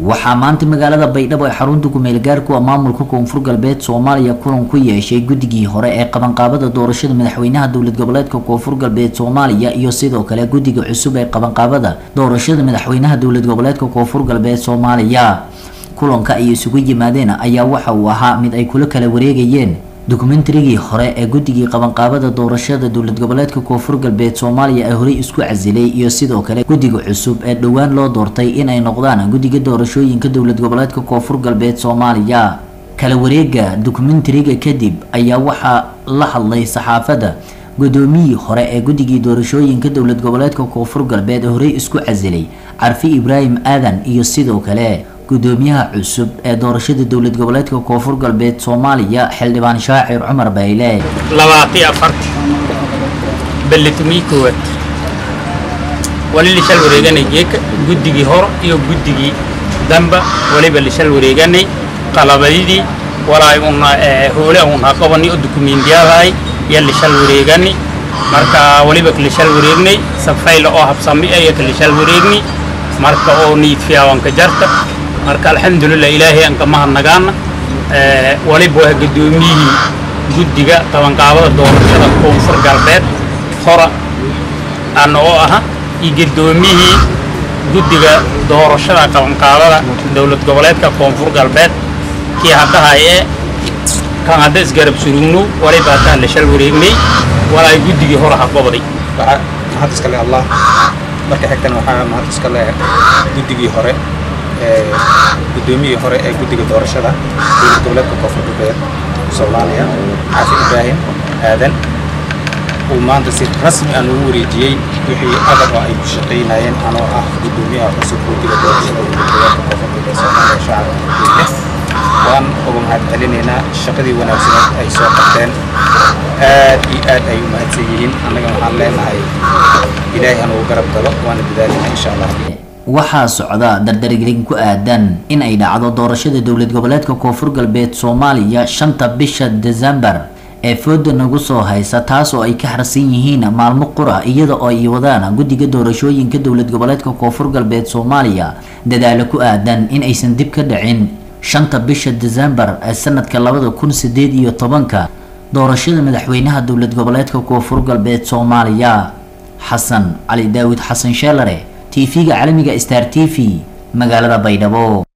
waxaa maanta magaalada baydhabo ee xarunta kumeel gaarku maamulka koonfur galbeed soomaaliya kulan ku yeeshay guddigii hore ee qabanqaabada doorashada madaxweynaha dowlad goboleedka koonfur galbeed soomaaliya iyo sidoo kale guddiga cusub ee qabanqaabada doorashada madaxweynaha dowlad goboleedka koonfur galbeed soomaaliya kulanka ay isugu yimaadeen ayaa waxa uu ahaa mid ay kula kala wareegayeen dokumentarigii hore ee guddigii qabanqaabada doorashada dowlad goboleedka koonfur galbeed soomaaliya ee horey isku casilay iyo sidoo kale guddiga cusub ee dhowaan loo doortay inay noqdaan guddiga doorashooyinka dowlad goboleedka koonfur galbeed soomaaliya kala wareega dokumentariga kadib ayaa waxaa la hadlay saxaafadda guddoomiyii hore ee guddigii doorashooyinka dowlad goboleedka koonfur galbeed ee horey isku casilay carfi ibraahim aadan iyo sidoo kale gudoomiyaha cusub ee doorashada dowlad goboleedka koonfur galbeed soomaaliya xildhibaan shaacir cumar bayle labaati afarti ballitumii koowaad wali lishal wareeganay geeka guddigii hor iyo guddigii damba waliba lishal wareeganay qalabadidii walaay una hoole una qabani oo dukumiintiyadahay iyo lishal wareegani marka waliba lishal wareegnay safayla oo habsami iyo lishal wareegni marka oo niidfiyaawanka jarta marka alxamdulilah ilaahay aan ka mahadnagaana waliba waa guddoomiyihii guddiga qabanqaabada doorashada koonfur galbeed hora ana oo aha iyo guddoomiyihii guddiga doorashada qabanqaabada dowlad goboleedka koonfur galbeed kii haddahay ee kan hadda isgarab surugno waliba haddaa la shal wareegnay walaay guddigii hore ha goboday mahad iskale allah marka xigtana waxaa mahad iskale guddigii hore guddoomiyii hore ee guddiga doorashada dowlad goboleedka koonfur galbeed soomaaliya xaafi ibraahim aadan uu maanta si rasmi ah noogu wareejiyey wixii adag oo ay ku shaqaynayeen anoo ah guddoomiyaha cusub guddiga doorashada dowlad goboleedka koonfur galbeed soomaaliya shacabka waan uga mahad celinaynaa shaqadii wanaagsaneed ay soo qabteen aad iyo aad ay u mahadsan yihiin annaga waxaan leenahay ilaahay hanugu garab galo waana dadaalinaa insha allah waxaa socda dardargelin ku aadan in ay dhacdo doorashada dowlad goboleedka koonfur galbeed soomaaliya shanta bisha desembar ee fooda nagu soo haysa taas oo ay ka harsan yihiin maalmo qura iyada oo ay wadaan guddiga doorashooyinka dowlad goboleedka koonfur galbeed soomaaliya dadaalo ku aadan in aysan dib ka dhicin shanta bisha desembar ee sanadka labada kun sideed iyo tobanka doorashada madaxweynaha dowlad goboleedka koonfur galbeed soomaaliya xasan cali daawid xasan sheelare tv-ga caalamiga star t v magaalada baydhabo